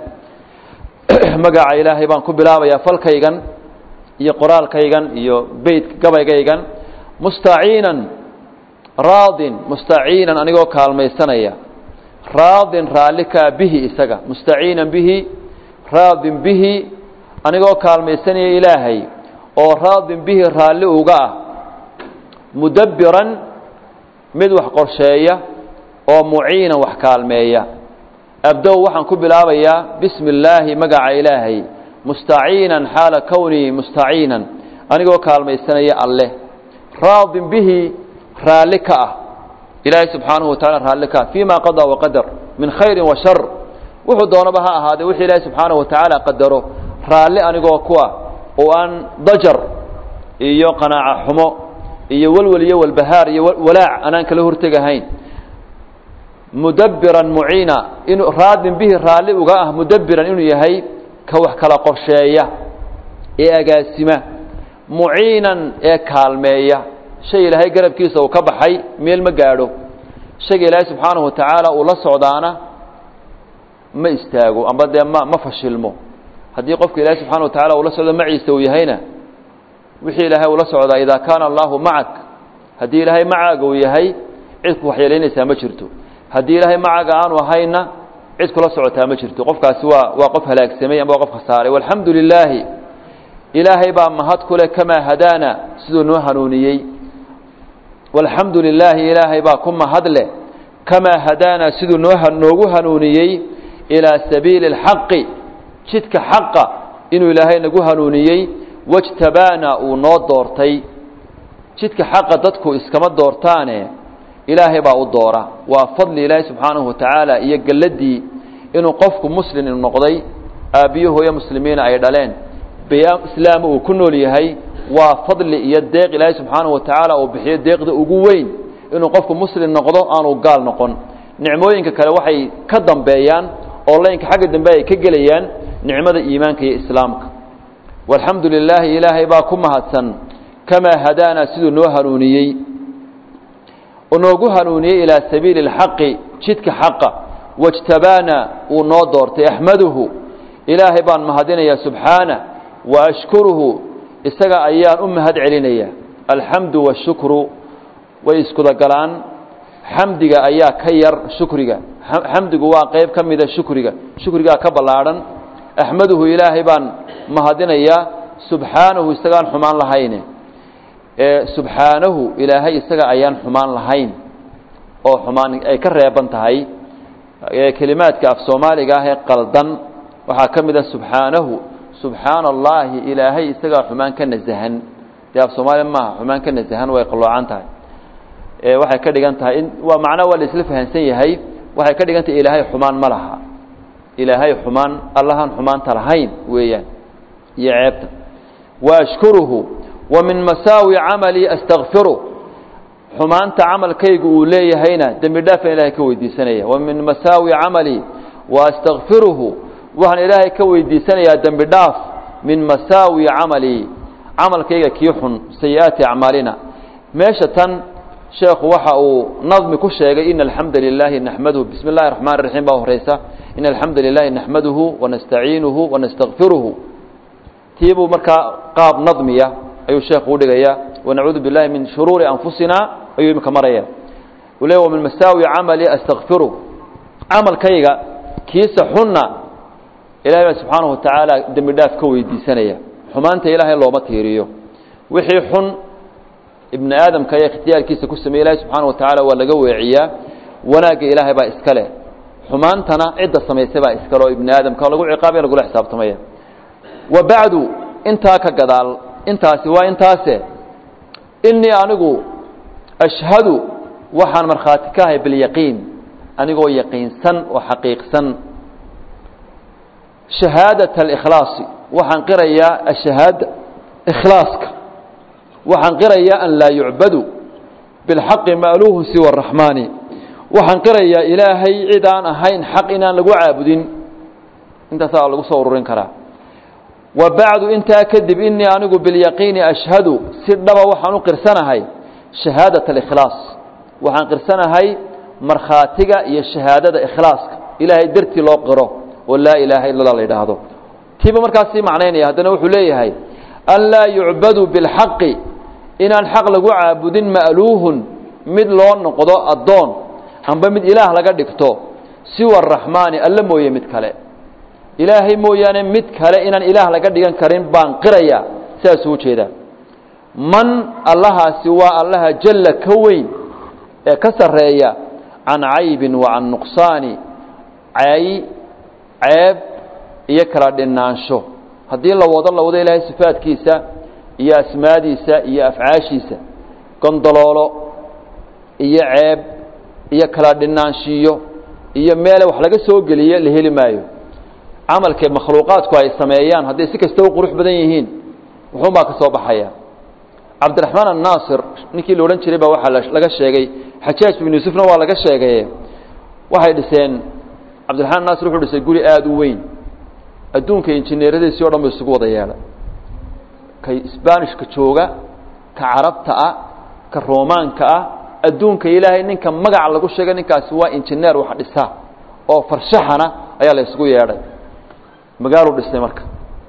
magaca ilaahay baan ku bilaabayaa falkaygan iyo qoraalkaygan iyo beyt gabaygaygan mustaciinan raadin mustaciinan anigoo kaalmaysanaya raadin raalli kaa bihi isaga mustaciinan bihi raadin bihi anigoo kaalmaysanaya ilaahay oo raadin bihi raalli uga ah mudabbiran mid wax qorsheeya oo muciinan wax kaalmeeya abdo waxaan ku bilaabayaa bismi illaahi magaca ilaahay mustaciinan xaala kownii mustaciinan anigoo kaalmaysanaya alleh raadin bihi raalli ka ah ilaahay subxaanahu wa tacala raalli ka ah fii ma qadaa waqadar min khayrin wa shar wuxuu doonaba ha ahaadee wixii ilaahay subxaanahu wa tacaala qadaro raalli anigoo kuwa oo aan dajar iyo qanaaco xumo iyo welwel iyo walbahaar iyo walaac anaan kala hortegahayn mudabbiran muciina inuu raadin bihi raalli uga ah mudabbiran inuu yahay ka wax kala qorsheeya ee agaasima muciinan ee kaalmeeya shay ilaahay garabkiisa uu ka baxay meel ma gaadho shayga ilaahay subxaanahu wa tacaala uu la socdaana ma istaago amba dee ma ma fashilmo haddii qofka ilaahay subxana wa tacala uu la socdo maciisa uu yahayna wixii ilaahay ula socdaa idaa kaana allaahu macak haddii ilaahay macaaga uu yahay cid ku waxyeelaynaysaa ma jirto haddii ilaahay macaaga aanu ahayna cid kula socotaa ma jirto qofkaasi waa waa qof halaagsamay ama waa qof khasaaray walxamdu lilaahi ilaahay baa mahad ku leh kamaa hadaana siduu noo hanuuniyey walxamdu lilaahi ilaahay baa ku mahad leh kamaa hadaana siduu noo noogu hanuuniyey ilaa sabiili اlxaqi jidka xaqa inuu ilaahay nagu hanuuniyey wajtabaana uu noo doortay jidka xaqa dadku iskama doortaane ilaahay baa u doora waa fadli ilaahay subxaanahu wa tacaala iyo gelladii inuu qofku muslim noqday aabbiyo hooyo muslimiina ay dhaleen islaam uu ku nool yahay waa fadli iyo deeq ilaahay subxaanahu wa tacaala uu bixiyo deeqda ugu weyn inuu qofku muslim noqdo aanu gaal noqon nicmooyinka kale waxay ka dambeeyaan oo laynka xagga dambe ay ka gelayaan nicmada iimaanka iyo islaamka walxamdu lilaahi ilaahay baa ku mahadsan kamaa hadaana siduu noo hanuuniyey oo noogu hanuuniyey ilaa sabiili اlxaqi jidka xaqa wاjtabaana uu noo doortay axmaduhu ilaahay baan mahadinaya subxaana wa ashkuruhu isaga ayaan u mahad celinaya alxamdu washukru way iskudagalaan xamdiga ayaa ka yar shukriga xamdigu waa qayb ka mida shukriga shukrigaa ka ballaadhan axmaduhu ilaahay baan mahadinayaa subxaanahu isagaan xumaan lahayne subxaanahu ilaahay isaga ayaan xumaan lahayn oo xumaan ay ka reeban tahay kelimaadka af soomaaliga ah ee qaldan waxaa ka mid a subxaanahu subxaana allaahi ilaahay isagaa xumaan ka nasahan dee af soomaaliya maaha xumaan ka nasahan way qalloocan tahay waxay ka dhigan tahay in waa macno waa la isla fahansan yahay waxay ka dhigan tahay ilaahay xumaan ma laha ilaahay xumaan allahaan xumaanta lahayn weeyaan iyo ceebta wa ashkuruhu wa min masaawi camalii astakfiru xumaanta camalkaygu uu leeyahayna dembi dhaafan ilahay ka weydiisanaya wa min masaawi camalii wa astakfiruhu waxaan ilaahay ka weydiisanayaa dembi dhaaf min masaawi camalii camalkayga kii xun sayi-aati acmaalina meesha tan sheekhu waxa uu nadmi ku sheegay ina alxamda lilaahi naxmaduhu bismi اllahi raxmaan raxiim baa horeysa ina alxamda lilahi naxmaduhu wanastaciinuhu wanastakfiruhu tiibuu markaa qaab nadmiya ayuu sheekhu udhigaya wanacuudu billahi min shuruuri anfusina ayuu imika maraya u le min masaawi camali astakfiru camalkayga kiisa xunna ilahay baa subxaanahu watacaala dembi dhaaf ka weydiisanaya xumaanta ilaahay looma tiiriyo wixii xun ibni aadamka ayaa ikhtiyaarkiisa ku sameeye ilahay subxaana wa tacaala waa laga weeciyaa wanaagga ilaahay baa iska leh xumaantana cidda samaysay baa iskale oo ibni aadamka lagu ciqaabaya lagula xisaabtamaya wa bacdu intaa ka gadaal intaasi waa intaase innii anigu ashhadu waxaan markhaati ka ahay bilyaqiin anigoo yaqiinsan oo xaqiiqsan shahaadaة اlkhlaasi waxaan qirayaa ashahaada ikhlaaska waxaan qirayaa an laa yucbadu biاlxaqi maaluuhu siwa الraxmaani waxaan qirayaa ilaahay cid aan ahayn xaq inaan lagu caabudin intaasaa lagu soo ururin karaa wa bacdu intaa kadib inii anigu bilyaqiini ashhadu si dhaba waxaan u qirsanahay shahaadaة اlikhlaas waxaan qirsanahay markhaatiga iyo shahaadada ikhlaaska ilaahay dartii loo qiro oo laa ilaaha illa la yidhaahdo tiiba markaas sii macnaynaya haddana wuxuu leeyahay an laa yucbadu biاlxaqi inaan xaq lagu caabudin ma'luuhun mid loo noqdo addoon amba mid ilaah laga dhigto siwa araxmaani alla mooye mid kale ilaahay mooyaane mid kale inaan ilaah laga dhigan karin baan qiraya sidaasuu ujeedaa man allahaasi waa allaha jalla ka weyn ee ka sarreeya can caybin wa can nuqsaani cay ceeb iyo kala dhinaansho haddii la wado la wado ilaahay sifaadkiisa iyo asmaadiisa iyo afcaashiisa gondoloolo iyo ceeb iyo kala dhinaanshiyo iyo meele wax laga soo geliyo la heli maayo camalka makhluuqaadku ay sameeyaan hadday si kasta u qurux badan yihiin wuxuunbaa ka soo baxaya cabdiraxmaan annaasir ninkii la odhan jiray baa waxaa laga sheegay xajaaj bin yuusufna waa laga sheegay waxay dhiseen cabdiraxmaan naasir wuxuu dhisay guri aada u weyn adduunka injineeradiisii o dhan bu isugu wada yeelay ka sbanishka jooga ka carabta ah ka romaanka ah adduunka ilaahay ninka magaca lagu sheegay ninkaasi waa injineer wax dhisa oo farshaxana ayaa la isugu yeedhay magaaluu dhisay marka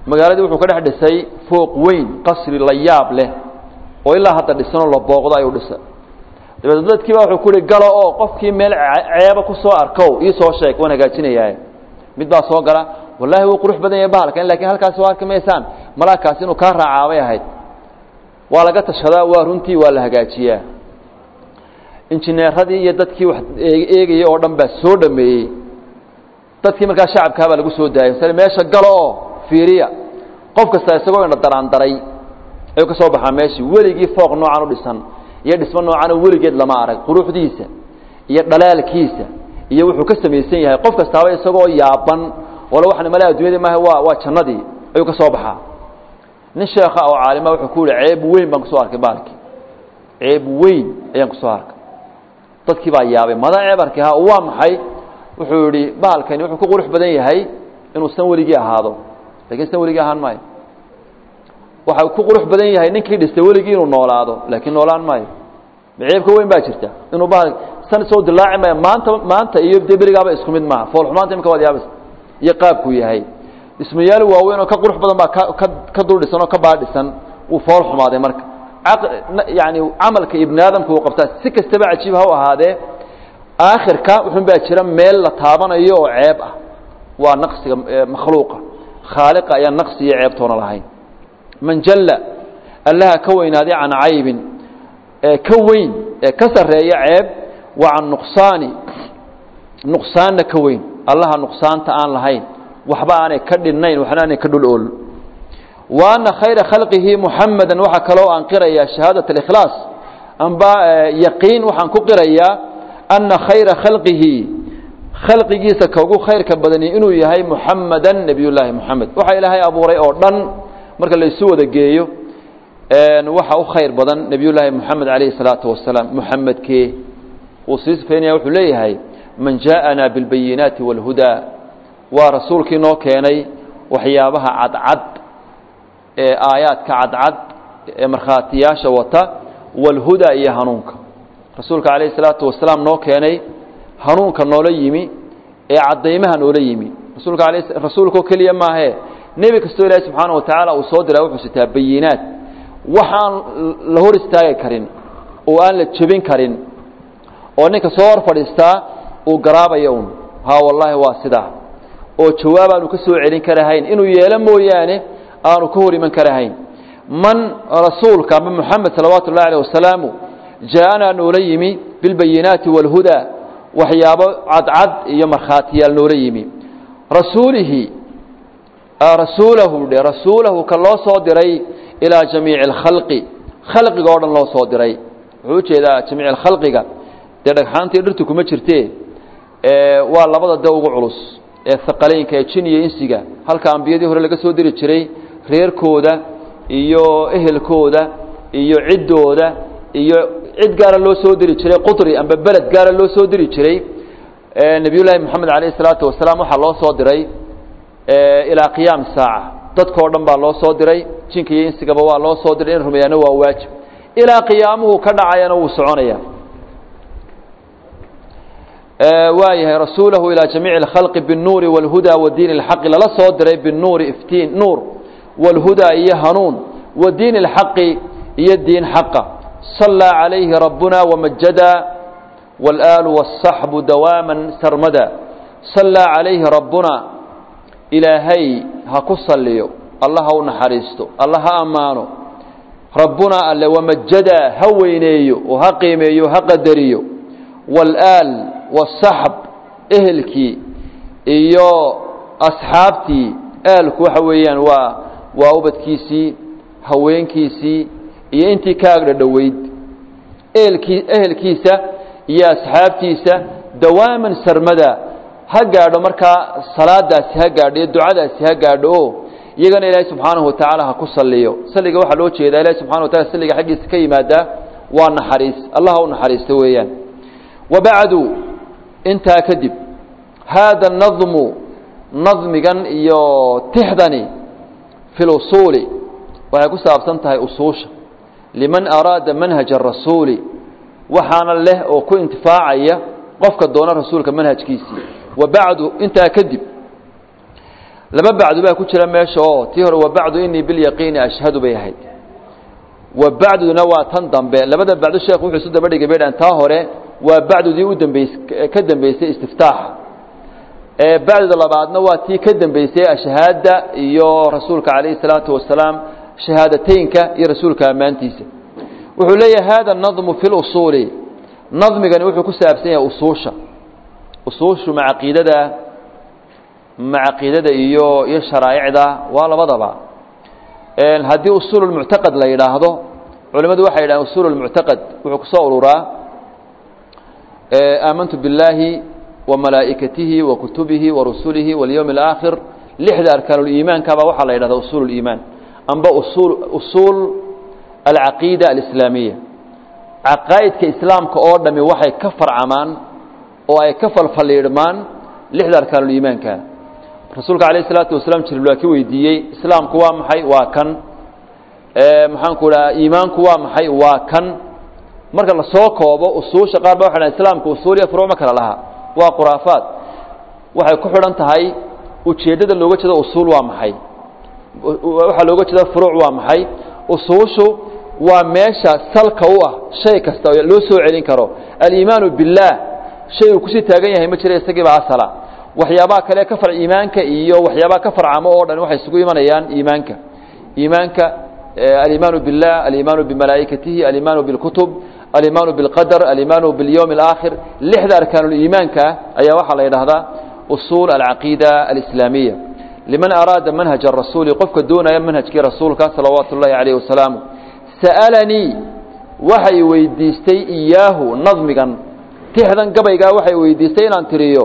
magaaladii wuxuu ka dhex dhisay fooq weyn qasri la yaab leh oo ilaa hadda dhisanoo la booqdo ayuu dhisay dabeetna dadkii baa wuxuu ku uhi galo oo qofkii meel ceeba ku soo arkow ii soo sheeg waan hagaajinayaa mid baa soo gala wallaahi wuu qurux badan yahay bahalkan lakin halkaasi waa arki maysaan malaakaasi inuu kaa raacaabay ahayd waa laga tashadaa waa runtii waa la hagaajiyaa injineeradii iyo dadkii wax eegayay oo dhan baa soo dhameeyey dadkii markaa shacabkaa baa lagu soo daayay masale meesha galo oo fiiriya qof kasta isagoo indha daraandaray ayuu ka soo baxaa meeshii weligii fooq noocan u dhisan iyo dhismo noocan weligeed lama arag quruxdiisa iyo dhalaalkiisa iyo wuxuu ka samaysan yahay qof kastaaba isagoo yaaban wala waxaan male addunyadii maaha waa waa jannadii ayuu ka soo baxaa nin sheekha oo caalima wuxuu ku yihi ceeb weyn baan kusoo arkay baalkii ceeb weyn ayaan kusoo arkay dadkii baa yaabay mada ceeb arkay ha waa maxay wuxuu yihi baalkani wuxuu ku qurux badan yahay inuu san weligii ahaado lakin san weligii ahaan maayo waxa ku qurux badan yahay ninkii dhistay weligii inuu noolaado laakiin noolaan maayo ceebka weyn baa jirta inuu baal san soo dilaaci maayo maanta maanta iyo dee berigaaba isku mid maaha foolxumaanta imika waad yaabas iyo qaabkuu yahay dhismayaal waaweyn oo ka qurux badan baa ka ka ka dul dhisan oo ka baadhisan wuu fool xumaaday marka yani camalka ibni aadamka uu qabtaa si kastaba cajiib ha u ahaadee aakhirka wuxun baa jira meel la taabanayo oo ceeb ah waa naqsiga makhluuqa khaaliqa ayaan naqsi iyo ceebtoona lahayn man jalla allaha ka weynaaday can caybin ee ka weyn ee ka sarreeya ceeb wa can nuqsaani nuqsaanna ka weyn allaha nuqsaanta aan lahayn waxba aanay ka dhinnayn waxna aanay ka dhul ool wa ana khayra khalqihi muxamadan waxaa kaloo aan qirayaa shahaadat alikhlaas amba yaqiin waxaan ku qirayaa ana khayra khalqihi khalqigiisa ka ugu khayrka badani inuu yahay muxamadan nebiy llaahi moxamed waxa ilaahay abuuray oo dhan marka la isu wada geeyo waxa u khayr badan nebiy llaahi moxamed calayhi salaatu wasalaam muxamedkee uu sii sifaynaya wuxuu leeyahay man jaaءana biاlbayinaati wاlhudaa waa rasuulkii noo keenay waxyaabaha cadcad ee aayaadka cadcad ee markhaatiyaasha wata wاlhudaa iyo hanuunka rasuulka calayhi salaatu wasalaam noo keenay hanuunka noola yimi ee caddaymaha noola yimi rasuulka ala rasuulkao keliya maahee nebi kastoo ilaahi subxaana wa tacaala uu soo diraa wuxuu sitaa bayinaat waxaan la hor istaagi karin oo aan la jebin karin oo ninka soo hor fadhiistaa uu garaabayo un haa wallaahi waa sidaa oo jawaab aanu ka soo celin karahayn inuu yeelo mooyaane aanu ka hor iman karahayn man rasuulka ama moxamed salawaatu ullahi alayh wasalaamu jaa-anaa noola yimi bilbayinaati wاlhudaa waxyaabo cadcad iyo markhaatiyaal noola yimi rasuulihi rasuulahu dhe rasuulahu ka loo soo diray ilaa jamiici اlkhalqi khalqiga o dhan loo soo diray wuxuu ujeedaa jamiic اlkhalqiga dee dhagxaantii dhirtu kuma jirtee waa labada de ugu culus ee haqaleynka ee jin iyo insiga halka ambiyadii hore laga soo diri jiray reerkooda iyo ehelkooda iyo ciddooda iyo cid gaara loo soo diri jiray qudri amba beled gaara loo soo diri jiray nebiy llaahi moxamed alayh salaatu wasalaam waxaa loo soo diray ilaa qiyaam saaca dadkao dhan baa loo soo diray jinka iyo insigaba waa loo soo diray in rumeeyaana waa waajib ilaa qiyaamuhu ka dhacayana wuu soconaya waa yahay rasuulahu ilaa jamiici اlkhalqi biاnnuuri wاlhudaa wadiin اlxaqi lala soo diray binuuri iftiin nuur wاlhudaa iyo hanuun wadiin اlxaqi iyo diin xaqa صalىa عalayhi rabbuna wamajada wاlآalu wالصaxbu dawaama sarmada صalىa عalayhi rabbuna ilaahay ha ku saliyo alla ha u naxariisto alla ha ammaano rabbuna alle wamajada ha weyneeyo oo ha qiimeeyo ha qadariyo wاlآal wالصaxb ehelkii iyo asxaabtii aalku waxa weeyaan waa waa ubadkiisii haweenkiisii iyo intii ka agdha dhoweyd ehelkii ehelkiisa iyo asxaabtiisa dawaaman sarmada ha gaadho markaa salaadaasi ha gaadho iyo ducadaasi ha gaadho oo iyagana ilaahay subxaanahu wa tacaala ha ku saliyo saliga waxaa loo jeedaa ilahi subxana wa tacala saliga xaggiisa ka yimaadaa waa naxariis allah ha u naxariisto weeyaan wabacdu intaa kadib haada nadmu nadmigan iyo tixdani fi lusuuli waxay ku saabsan tahay usuusha liman araada manhaja arasuuli waxaana leh oo ku intifaacaya qofka doona rasuulka manhajkiisii wa bacdu intaa kadib laba bacdu baa ku jira meesha oo tii hore wa bacdu inii bilyaqiini ashhadu bay ahayd wa bacduna waa tan dambe labada bacdu sheekhu wuxuu isu daba dhigay bay dhahan taa hore waa bacdudii u dambeys ka dambeysay istiftaaxa ee bacduda labaadna waa tii ka dambeysay ashhaada iyo rasuulka calayhi salaatu wasalaam shahaadateynka iyo rasuulka ammaantiisa wuxuu leeyahay hada nadmu fi lusuuli nadmigani wuxuu ku saabsan yahay usuusha usuushu ma caqiidada ma caqiidada iyo iyo sharaa'icda waa labadaba haddii usuul lmuctaqad la yidhaahdo culimmadu waxay yidhahdeen usuul lmuctaqad wuxuu kusoo ururaa aamantu biاllaahi wa malaa'ikatihi wa kutubihi wa rusulihi walyowmi alaakhir lixda arkaanuliimaankaaba waxaa la yidhahda usuul liimaan amba usuul usuul alcaqiida alislaamiya caqaa'idka islaamka oo dhami waxay ka farcamaan oo ay ka falfalliidhmaan lixda arkaanuliimaanka rasuulka alayh isalaatu wasalaam jibriil waa ki weydiiyey islaamku waa maxay waa kan maxaanku dhaha iimaanku waa maxay waa kan marka lasoo koobo usuusha qaar ba waxay dhahan islaamku usuul iyo furuuc ma kala laha waa khuraafaad waxay ku xidhan tahay ujeeddada looga jeedo usuul waa maxay waxaa looga jeeda furuuc waa maxay usuushu waa meesha salka u ah shay kasta oo loo soo celin karo aliimaanu biاllaah shay uu kusii taagan yahay ma jira isagiiba asala waxyaabaha kale ka far iimaanka iyo waxyaabaha ka farcamo oo dhan waxay isugu imanayaan iimaanka iimaanka aliimaanu biاllah aliimaanu bimalaa'ikatihi aliimaanu biاlkutub aliimaanu biاlqadar aliimaanu biاlyowmi اlaakhir lixda arkaanuliimaanka ayaa waxaa la yidhaahdaa usuul alcaqiida alislaamiya liman araada manhaja rasuuli qofka doonaya manhajkii rasuulka salawaatu ullahi calayh wasalaamu sa'alanii waxay weydiistay iyaahu nadmigan tixdan gabaygaa waxay weydiistay inaan tiriyo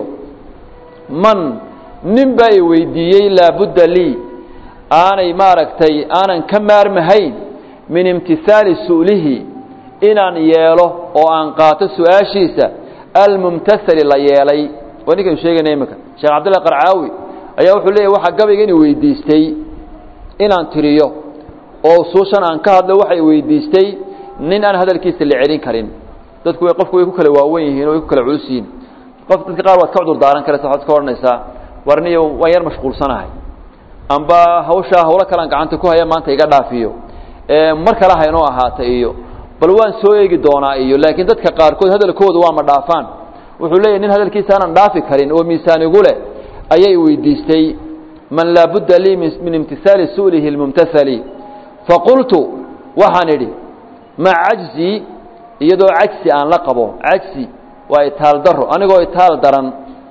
man nin baa i weydiiyey laabudda lii aanay maaragtay aanan ka maarmahayn min imtihaali su'lihi inaan yeelo oo aan qaato su-aashiisa almumtasali la yeelay waa ninkaynu sheegayna iminka sheekh cabdillah qarcaawi ayaa wuxuu leeyahy waxaa gabayga ina weydiistay inaan tiriyo oo usuushan aan ka hadlo waxay weydiistay nin aan hadalkiisa la celin karin dadku way qofku way ku kala waawen yihiin o way ku kala culus yihiin qof dadka qaar waad ka cudur daaran karaysa waxaad ka odhanaysaa warniyo waan yar mashquulsanahay amba hawshaa hawlo kalaan gacanta ku haya maanta iga dhaafiyo mar kale haynoo ahaata iyo bal waan soo eegi doonaa iyo laakiin dadka qaarkood hadalkooda waa ma dhaafaan wuxuu leeyahy nin hadalkiisa aanan dhaafi karin oo miisaan igu leh ayay weydiistay man laabudda lii min imtihaali su'lihi اlmumtasali faqultu waxaan idhi maca cajzi iyadoo cajsi aan la qabo cajsi waa itaal daro anigoo itaal daran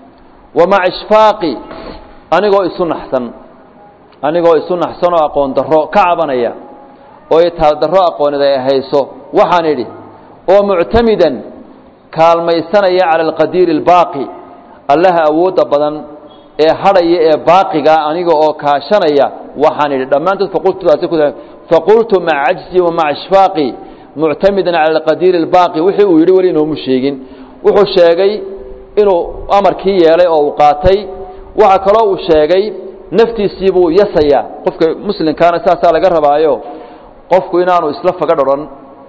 wa maca ishfaaqi anigoo isu naxsan anigoo isu naxsan oo aqoon darro ka cabanaya oo itaal darro aqoonid ay hayso waxaan idhi oo muctamidan kaalmaysanaya cala alqadiiri albaaqi allaha awoodda badan ee hadhaya ee baaqiga aniga oo kaashanaya waxaan idhi dhammaantood faqultudaasi ku faqultu maca cajzi wa maca ishfaaqi muctamidan cala alqadiiri albaaqi wixii uu yidhi weli inoomu sheegin wuxuu sheegay inuu amarkii yeelay oo uu qaatay waxa kaloo uu sheegay naftiisii buu yasayaa qofka muslimkaana saasaa laga rabaayo qofku inaanu isla faga dhoran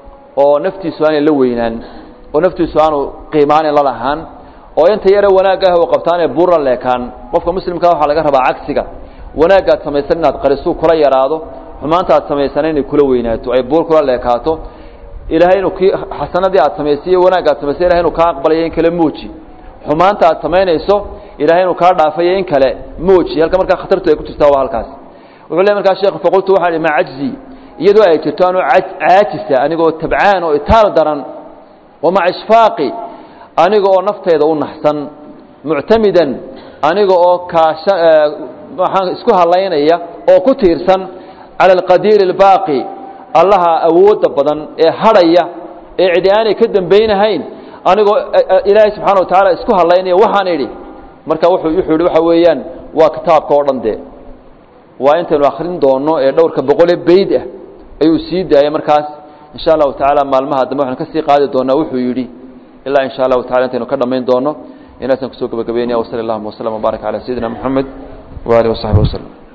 oo naftiisu aanay la weynaan oo naftiisu aanu qiimaanin la lahaan oo inta yare wanaaggaah u qabtaanee buurla leekaan qofka muslimkaa waxaa laga rabaa cagsiga wanaaggaad samaysan inaad qarisuu kula yaraado xumaanta aad samaysana inay kula weynaato ay buur kula leekaato ilaahay inuu kii xasanadii aad samaysay iyo wanaagga ad samaysay ilahay inuu kaa aqbalayo in kale muuji xumaanta aad samaynayso ilahay inuu kaa dhaafayo in kale muuji halka markaa khatartu ay ku jirtaa waa halkaas wuxuu le markaa sheekhu faqultu waxaan ihi ma cajzi iyadoo ay jirto anuu caajisa anigoo tabcaan oo itaal daran wa maca ishfaaqi aniga oo naftayda u naxsan muctamidan aniga oo kaasha waxaan isku halaynaya oo ku tiirsan cala alqadiiri albaaqi allaha awoodda badan ee hadhaya ee cidi aanay ka dambaynahayn anigoo ilaahay subxana wa tacaala isku halaynaya waxaan idhi marka wuxuu wuxuu yidhi waxa weeyaan waa kitaabka oo dhan dee waa intaynu akhrin doonno ee dhowrka boqole beyd ah ayuu sii daayay markaas insha allahu tacaala maalmaha dambe waxaan ka sii qaadi doonaa wuxuu yidhi ilaa in sha allahu tacala intaynu ka dhammayn doono inaasaan kusoo gabagabeynaya wasali allahuma waslama wbaarak calaa sayidina moxamed waalihi wasaxbi waslem